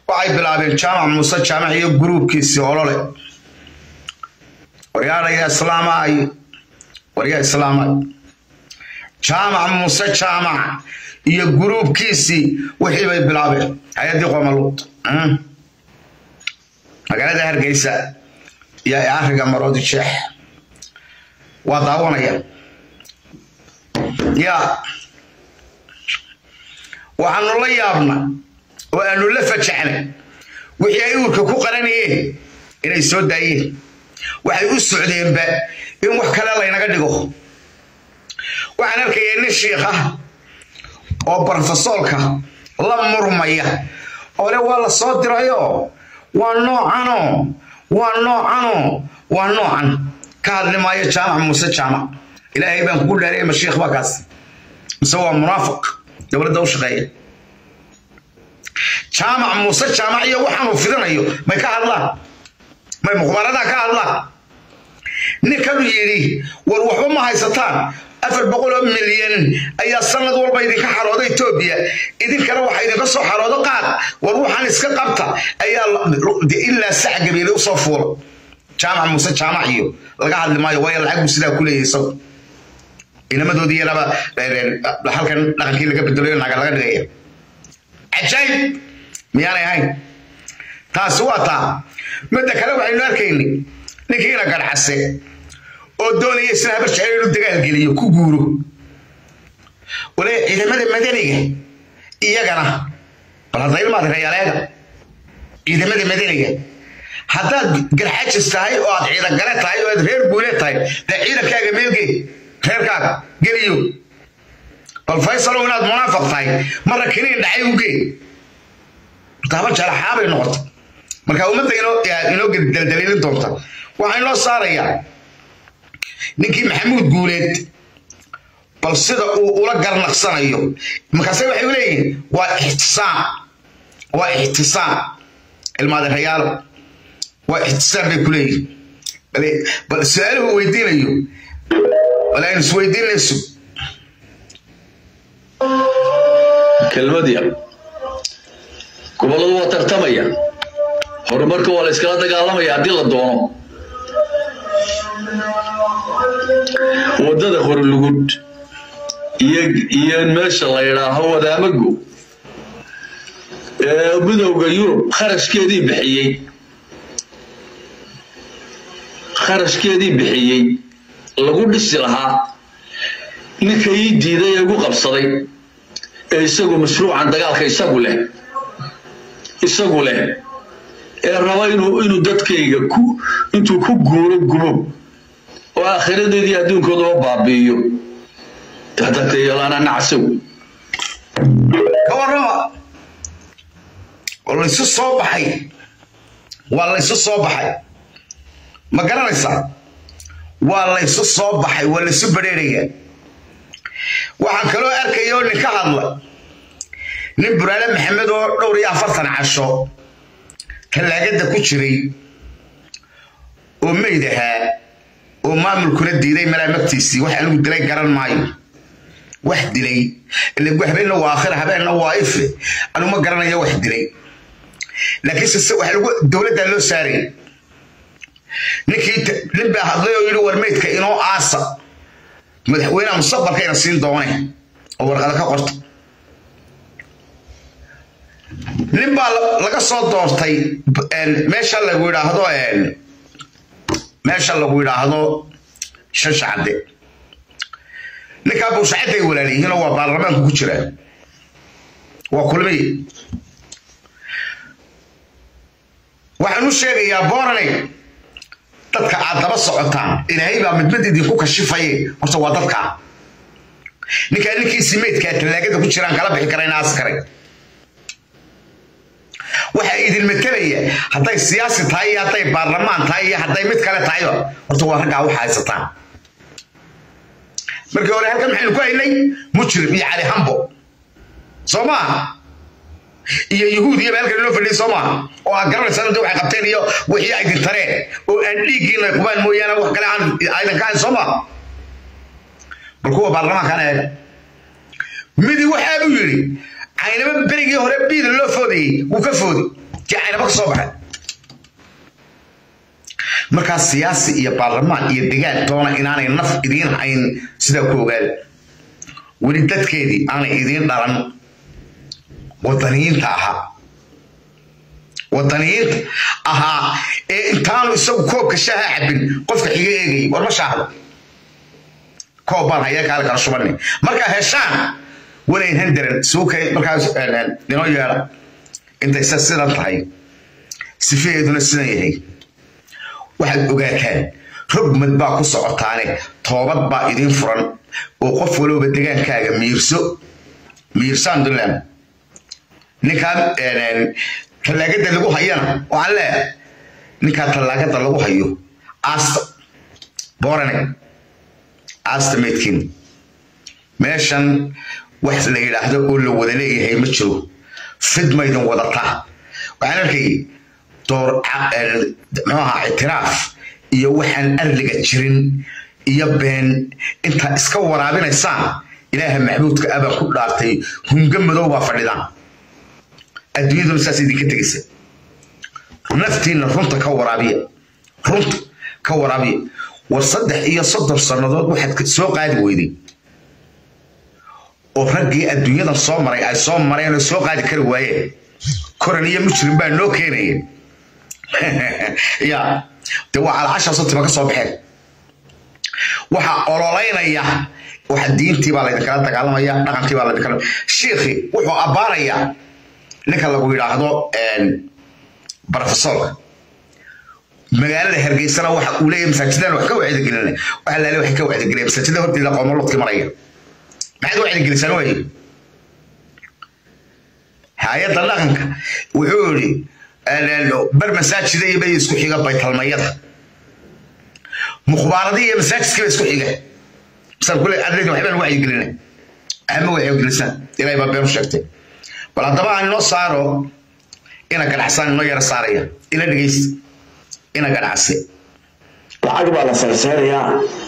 waxay bilaabeen jaamac muuse jaamac iyo guruubkiisii olole waryaadhaya islaamaay waryaa islaamaay jaamac muuse jaamac iyo guruubkiisii wixii bay bilaabeen hay-addii qomaluud magaalada hargeysa iyo ariga maroodi jeex waa daawanaya yaa waxaanu la yaabna oo aanu la fajaxnay wixii ay uurka ku qaranayeen inay soo daayeen waxay u socdeenba in wax kale laynaga dhigo waxaan arkaya nin shiikh ah oo brofesoolka la murmaya oo le waa la soo dirayoo waa noocanoo waa noocanoo waa noocan ka hadli maayo jaamac muuse jaamac ilaahay baan kugu dhaaraya ma shiikh baa kaas mise waa munaafiq dowladda u shaqeeya jaamac muuse jaamac iyo waxaanuu fidinayo may ka hadlaan may mukhbaaradaa ka hadlaan ninkanu yidhi war waxba ma haysataan afar boqol oo milyan ayaa sanad walba idinka xarooda etoobiya idinkana waxa idinka soo xaroodo qaad war waxaan iska qabta ayaa ilaa sac gabiile usoo fuula jaamac muuse jaamac iyo laga hadli maayo waayo lacag buu sidaa ku leeyahay isagu inamadoodii yaraba halkan dhaqankii laga bedelayo naga laga dhigaya cajaayib miyaanay ahayn taasi waa taa midda kale waxaynu arkaynay ninkiina garcase oo doonaya isna habar jecel inuu dagaalgeliyo ku guuro wale ciidamada madaniga iyagana bal hadda ilmaad reyaaleega ciidamada madaniga haddaad garxajis tahay oo aad ciidangale tahay oo aad reer guule tahay dee ciidankaaga meelgee reerkaaga geliyo bal faysalow inaad munaafiq tahay marra kiniin dhacay u gee daaba jalaxaabay noqota marka ummadda inoo daldaliilin doonta waxaa inoo saarayaa ninkii maxamuud guuleed bal sida uu ula garnaqsanayo markaase waxay u leeyihiin waa ixtisaam waa ixtisaam ilmaadirayaalo waa ixtisaam bay ku leeyihin bal su-aaluhu weydiinayo bal aynu isweydiinayso kelmad yar gobolladu waa tartamaya horumarka waa la iskala dagaalamaya haddii la doono waddada horlugud iyo meesha la yidhaaho wadaamago ee midowda yurub kharashkeedii bixiyey kharashkeedii bixiyey lagu dhisi lahaa ninka ii diiday ee igu qabsaday ee isagu mashruucan dagaalka isagu leh isagu leh ee raba inuu inuu dadkayga ku intuu ku guuro gubo oo aakhiradeedii adduunkoodaba baabi'iyo dadakayalaana nacsow ka warrama oo laysu soo baxay waa laysu soo baxay ma garanaysaa waa laysu soo baxay waa laysu badheerayaa waxaan kaloo arkaya oo nin ka hadla nin buraale maxamed oo dhowr iyo afartan casho tallaagada ku jiray oo meyd ahaa oo maamulkuna diiday malaamagtiisii wax anigu dilay garan maayo wax dilay ile habeenna waa aakhira habeenna waa ife anigu ma garanayo wax dilay laakiinse wax lagu dowladdaa loo saarayay ninkii nin baa hadlay oo yidhi war meydka inoo aasa madaxweynaha mustaqbalkayna siin doone oo warqada ka qorta nin baa laga soo doortay meesha lagu yidhaahdo meesha lagu yidhaahdo shashacade ninkaa buushacadday walaaliyihiinoo waa baarlamaanku ku jira waa kulmiye waxaan u sheegayaa boorane dadka aad daba socotaan ilaahay baa midmid idinku kashifaye horta waa dadkaa ninkaa ninkiisii meydkaa tallaagada ku jiraan kala bixi karayna askaray waxaa idin matelaya hadday siyaasi tahay iyo hadday baarlamaan tahay iyo hadday mid kale tahayba horta waa raggaa waxa haysataan markii hore halkan maxaynu ku haynay mujrim iyo cali hambo soo maaha iyo yahuud iyo halkan inoo fadhiyay soo maaha oo aad garanaysaan inta waxay qabteen iyo wixii ay dintareen oo aan dhiiggiina qubaan mooyaane wax kale aan aydan ka hayn soo maaha bal kuwa baarlamaankan eega midi waxaa buu yidhi caynaba berigii hore biida loo foodayey wuu ka foodi kii caynaba ka soo baxay markaas siyaasi iyo baarlamaan iyo degaan doona inaanay naf idiin hayn sidaa ku ogaada weli dadkeedii aanay idiin dhalan wadaniyiinta ahaa wadaniyiinta ahaa ee intaanu isagu koobka shaaha cabin qofka xiga eegayay war ma shaahdo koob baan hayaa kaala kala shubanay markaa heshaan walayn handaran suukay markaas inoo yeedha intay sa sidan tahay sifaheeduna sidan yahay waxaad ogaataan rogmad baa ku socotaane toobad baa idiin furan oo qof walooba degaankaaga miirso miirsaan dulan ninkaan tallaagada lagu hayana waxaan leeyahay ninkaa tallaagada lagu hayo aasta boorane aasta meydkiin meeshan wax la yidhaahdo oo la wada leeyahay ma jiro fidmaydan wadataa waxaan arkayay door muxuu ahaa ictiraaf iyo waxaan arliga jirin iyo been intaa iska waraabinaysaan ilaaha maxbuudka abaa ku dhaartay hunga madow baa fadhidaan adduunyaduna saas idinka tegaysa naftiina runta ka waraabiya runta ka waraabiya war saddex iyo soddon sannadood waxaad soo qaadi weyday oo raggii adduunyadan soo maray ay soo mareen oo soo qaadi kari waayeen koran iyo mujrim baa noo keenaya ya de waa calacashaasoo tima ka soo baxeen waxaa ololeynaya waxa diintii baa laydinkala dagaalamaya dhaqankii baa laydinkala shiikhi wuxuu abbaarayaa ninka lagu yidhaahdo brofesorka magaalada hargeysana waxa uu leeyahay masaajidan wax ka wacdigelina waxa laale waxay ka wacdigeliyeen masaajida horteeda qoomolodkii maraya maxaad wacdigelisaan waaye hay-adda dhaqanka wuxuu yidhi bar masaajida iyo bay isku xiga baytalmayada mukhbaaradii iyo masaajidkii ba isku xiga misal kule adreedka waxbaan wacyigelina ama wacyigelisaan ilaahay baa beenu sheegtay bal haddaba aan inoo saaro ina ganacsaan inoo yara saaraya ila dhegeysta ina ganacsi lacag baa la sarseynayaa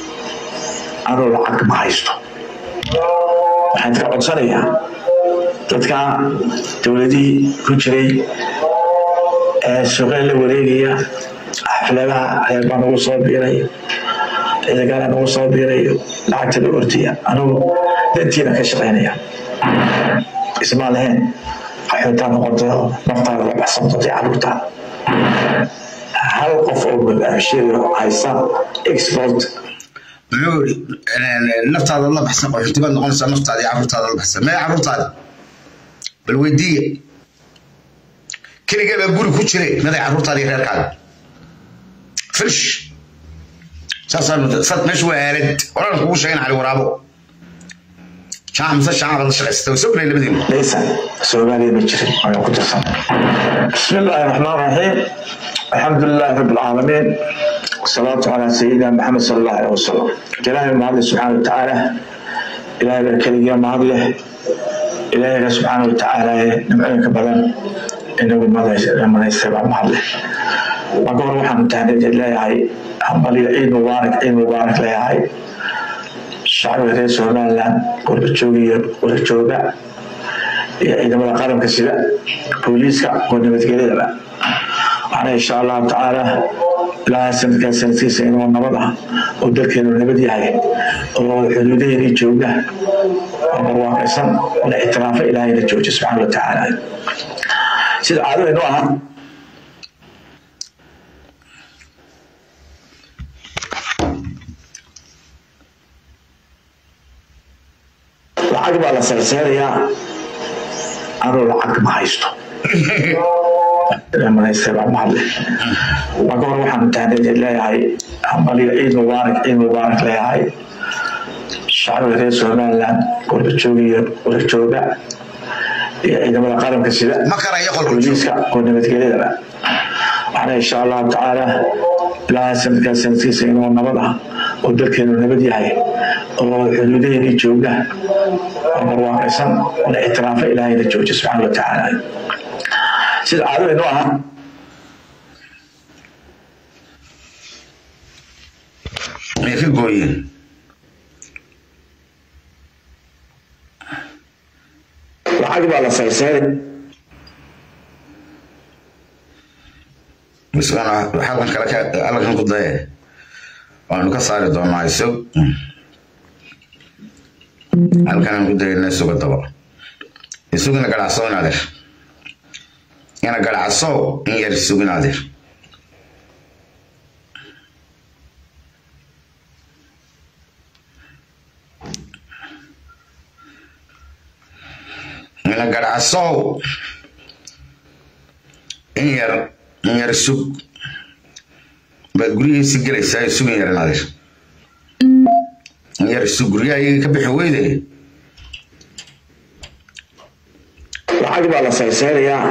anuu lacag ma haysto waxaan ka codsanayaa dadka dowladihii ku jiray ee suuqeen la wareegaya xafladaha reer baa nagu soo biiray ciidagala nagu soo biirayo lacagta la ordaya anugu dantiina ka shaqaynaya ismaa lahayn qaxootaa noqoto naftaada la baxsan doonta caruurtaa hal qof oo barnaamijyada haysa export muxuu yidhi naftaada la baxsan qaxooti baad noqonaysaa naftaada iyo carruurtaada la baxsan mee carruurtaada bal weydiiya keligee baa guri ku jiray miday carruurtaada iyo reerkaaga finish saasaan meesha waa aalad oran kugu sheegan cali waraabo shaaca mise shaaca baad la shaqaysata way soo gelay labadiina laysan soomaaliya ma jirin ayaan ku tirsan bismi illaahi raxmaan raxiim alxamdu lilaahi rabbi alcaalamiin wasalaatu calaa sayidina maxamed sala allahu aleyh wasalam ilaahay mahadle subxaana watacaala ilaahay baa keligiya mahad leh ilaahayga subxaana watacaala ee nimcooyinka badan inagu manaystay baa mahad leh marka hore waxaan tahnid leeyahay hambaliyo ciid mubaarak ciid mubaarak leeyahay shacbiga reer somaliland warbajooga iyo warjooga iyo ciidamada qaranka sida booliiska oo nabadgelyadaba waxaana insha allahu tacaala ilaaha sanadkaa sanadkiisa inuu nabad ah oo dalkeenu nabad yahay oo xuduudaheedii jooga oo barwaaqaysan la ictiraafa ilaahayna jooja subxaana wa tacaala sida caadadaynu ahaa lacag baa la sarseynayaa anuu lacag ma haysto manaystay baa mahad leh marka hore waxaan tahnid leeyahay hambaliyo ciid mubaarak ciid mubaarak leeyahay shacbiga reer somaliland warbajooga iyo warjooga iyo ciidamada qaranka sida ma karayo qolku booliiska oo nabadgelyadaba waxaana insha allahu tacaala ilaaha sanadkaa sanadkiisa inuu nabad ah oo dalkeenu nabad yahay oo xuduudaheedii jooga oo barwaaqaysan oo la ictiraafa ilaahayna jooja subxaana wa tacaala sida caadadaynu ahaa may ka gooyeen lacag baa la sarseynayaa isagana xalkan kale halkan ku daye waanu ka saari doonaa isag halkanaan ku dayana isuga daba isugina garacso in adeer ina garacso in yar isugin adeer ina garacso in yar in yar sug baad guryihiisi gelaysaa sugin yaran adeer in yar sug guryaha iyaga ka bixi weyde lacag baa la saysaynayaa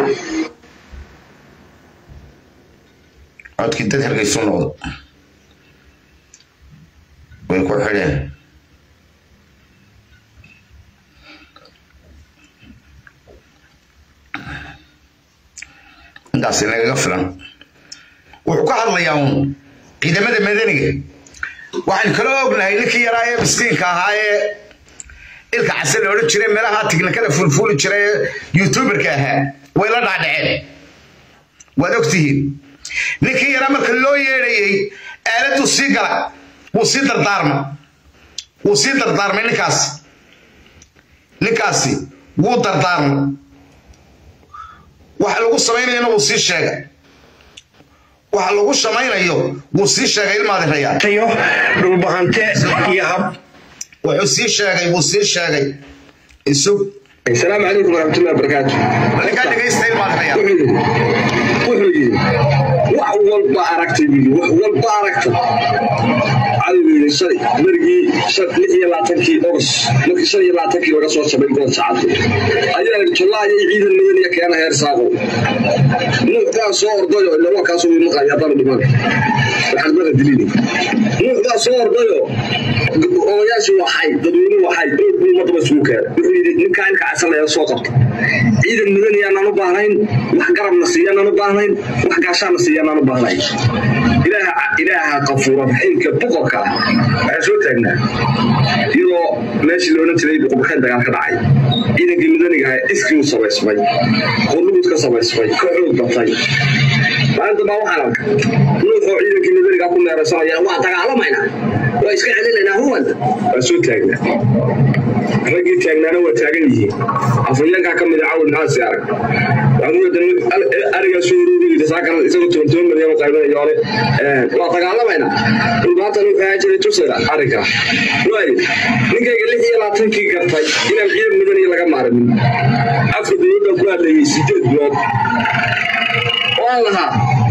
codkii dad hargeysu noqdo way ku xidheen intaasi nagaga filan wuxuu ka hadlayaa uun ciidamada madaniga waxaan kala ognahay ninkii yaraa ee miskiinka ahaa ee ilka case la odhan jiray meelaha tiknikada fulfuli jiray ee youtuberka ahaa way la dhaadhaceen waad ogtihiin ninkii yaraa marka loo yeedhayey aaladuu sii gala wuu sii dardaarmay wuu sii dardaarmay ninkaasi ninkaasi wuu dardaarmay waxa lagu samaynayana wuu sii sheegay waxa lagu shamaynayo wuu sii sheegay ilmaadirayaa tayo dhulbahante iyo hab wuxuu sii sheegay wuu sii sheegay isug asalaamu calaykum waraxmatullahi wabarakaatu ninkaa dhegaysta ilmaadirayaa wuxuu yidhi wax walba aragtay buu yidhi wax walba aragta cadow yidhi shalay berigii lix iyo labaatankii ogos markii shan iyo labaatankii laga soo shabay gool sacadku ayaa yidhi jollaa iyo ciidan madaniya keena heer saaqo nuuxdaa soo ordayo ilaa kaasoo wii maqaaya haddana dhiman waxaad mara dilini nuuxdaa soo ordayo odayaashii waxay dadweynuhu waxay ood buu ummadaba isugu keenay wuxuu yidhi ninkaa ilka casalaya soo qabta ciidan madaniyaanaan u baahnayn wax garabna siiyaanaan u baahnayn wax gaashaana siiyaanaan u baahnayn ilaaha ilaaha qafuura raxiimka boqorka ah waxaa soo taagnaa iyadoo meeshii la odhan jiray boqorkeen dagaal ka dhacay ciidankii madaniga ahaa iskii u samaysmay qorlugud ka samaysmay ka xoog batay maalinta baa waxaan arka nuuxoo ciidankii madaniga ku meeraysanaya waa dagaalamayna waa iska celinaynaa huwan waa soo taagnaa raggii taagnaana waa taagan yihiin afhayeenkaa ka mid a cawil maxaasi arag arigaa soo uruuriyey saakan isagoo toban toban milyan u qaybinayo hore waa dagaalamayna dhulbaatan wuxuu ahaan jiray tusayda arrinkaa waayo ninkayga lix iyo labaatankii gartay inaan ciidan mudaniya laga maarmin afka dowladdan ku hadlayay sideed bilood oo aan lahaa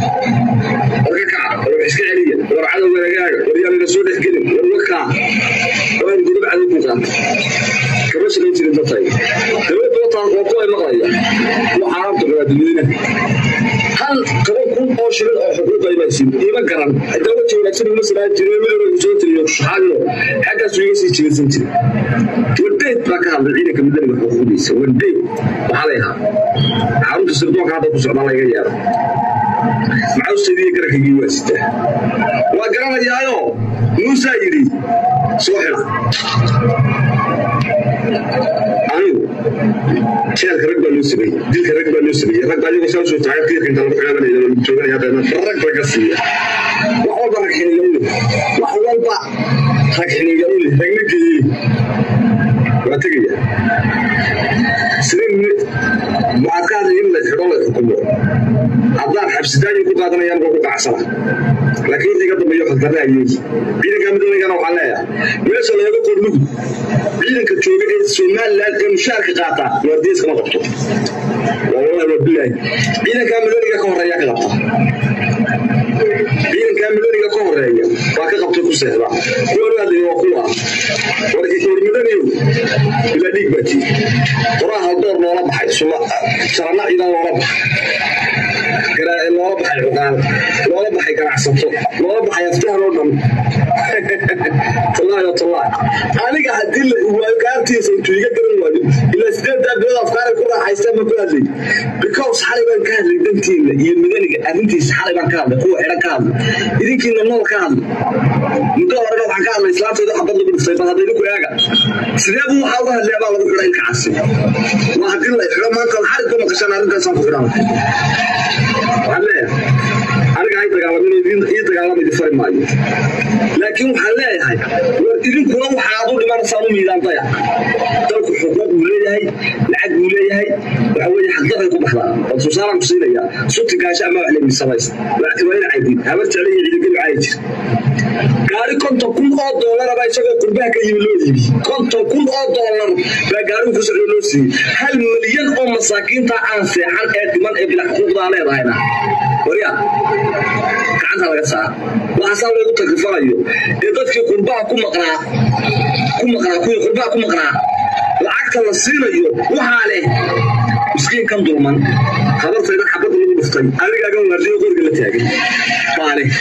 warka kaca war wax iska celiya war cadowga nagaaga war yaan ina soo dhexgelin war wakaa waan gudub cadow ku qaata kama shaqayn jirin dadtay dowladda wataan waa kuway maqlaya waa xaaraamta muwaadiniina hal toban kun oo shilin oo xuquuq ay baan siin iima garan hadaa wajhi wanaagsan uma samaan jirin midowga kusoo tiriyo shaxaadino xaggaasu iga sii jirinsan jirin wardeed baa ka hadlay ciidanka madaniga xuquuqdiisa wardeed waxaa lay ahaa xarunta sirdoonka hadda ku socdaa layga yeero maxausteediiyo garankaygii waa sitaa waa garanayaayo muusaa yidhi soo xila anigu jeelka rag baa loo sameeyey dilka rag baa loo sameeyey rag baa iyagoo saa usoo taagay qiirka inta lagu xilaabanaya lagu jooganaya haddana rag raga siiya wax walba rag xiniga u leh wax walba rag xiniga u leh ragna geeyey waa tegaya sideen waxaad ka hadlay in la xidho la xukumo haddaan xabsidaayin ku qaadanayaan waa ku qacsana laakiin wixii ka dambeeyo khaldarna ayey ciidanka midoonigana waxaan leeyahay meesha laga qorlugud ciidanka jooga ee somaliland ee mushaarka qaata waardiyees kama qabto wallahi waa bilaahi ciidanka midooniga ka horeeya ka qabta ciidanka midooniga ka horeeya waa ka qabta ku seexda kuwan hadlaya waa kuwa war midaniyow ilaa dhiig baa tii qoraa haldoor loola baxay suma jarana ciidan loola baxay loola baxay cuqaal loola baxay ganacsato loola baxay aftahan oo dhan tallaahi tallaahi aniga haddii waagaartiisa intuu iga garan waayo ilaa sideedaa bilood afkaaray ku raaxaystaan baan ku hadlay because xalay baan ka hadlay dantiina iyo midaniga arrintiisa xalay baan ka hadlay kuwa xidhan ka hadlay idinkiina nool ka hadlay muddo horena waxaan ka hadlay islaamteeda xabad lagu dhiftay bal hadda idinku eega sidee buu waxaa uga hadlaya baa lagu xidhay ilka casi waa haddii la xidho maanta xarig ku maqashaan arrintaasaan ku xidhan waxaan leeyahay maayo laakiin waxaan leeyahay war idinkuna waxaad u dhimanaysaan u miidaan daya dalku xuquuq buu leeyahay lacag buu leeyahay waxa weeye xaqdaray ku baxdaa oo tusaale ku siinaya suti gaasho ama wax leeyahay samaysa waa in caydin habar jecel iyo ciidan caay jir gaari konton kun oo doolar baa isagoo qurbaha ka yimi loo iibi konton kun oo doolar baa gaarigu ku socdo loo siiyey hal milyan oo masaakiinta aan seexan ee dhiman ee bilac xuquuqdaa leedahayna warya gacanta laga saara waxaasaa loogu takrifanayo ee dadkii qurbaha ku maqnaa ku maqnaa kuwii qurbaha ku maqnaa lacagta la siinayo waxaa leh miskiinkan dulman habartayda xabadda lagu dhuftay adigaagan waardiyo qoriga la taagay baa leh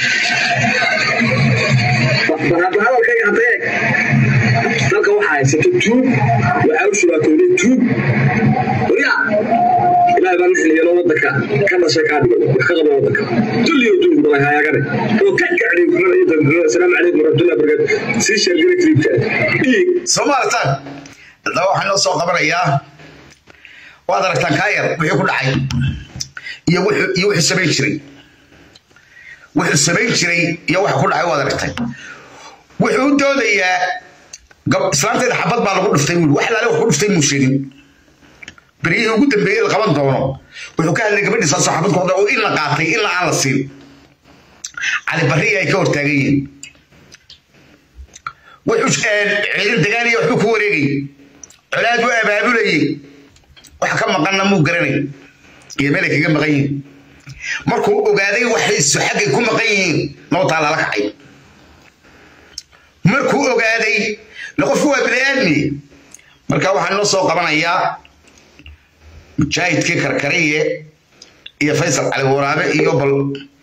hadalkayga hadda eeg dalka waxaa haysato tuug waxaa u shubaatooday tuug warya ilaahay baa nixliyalo wadanka ka dhashay kaa dhigay wax ka qaba wadanka dulliyo dulli badan hayaagane oo ka gacday kumada iyo dambiilada asalaamu calaykum waraxmatullahi wabarakaatu sii sheergara kliibka dhiig soo maaragtaan haddaba waxaan noo soo qabanayaa waad aragtaan kaa yar wixii ku dhacay iyo wuxuu iyo wuxuu samayn jiray wuxuu samayn jiray iyo waxa ku dhacay waad aragtay wuxuu u doodayaa gab- islaanteeda xabad baa lagu dhuftay wiil wax laale wax ku dhuftay muu sheegin beryihii ugu dambeeyey la qaban doono wuxuu ka hadlay gabadhii saasoo xabad ku dhacday oo in la qaatay in la aan la siin cali barri ay ka hortaagan yihiin wuxuu ciidan dagaaliya waxbuu ku wareegay colaad buu abaabulayay wax ka maqanna muu garanay iyo meelay kaga maqan yihiin markuu ogaaday waxaysu xaggay ku maqan yihiin nootaa lala kacay markuu ogaaday la qofku waa biniaadmi marka waxaan noo soo qabanayaa mujaahidkii karkariye iyo faysal cali waraabe iyo bal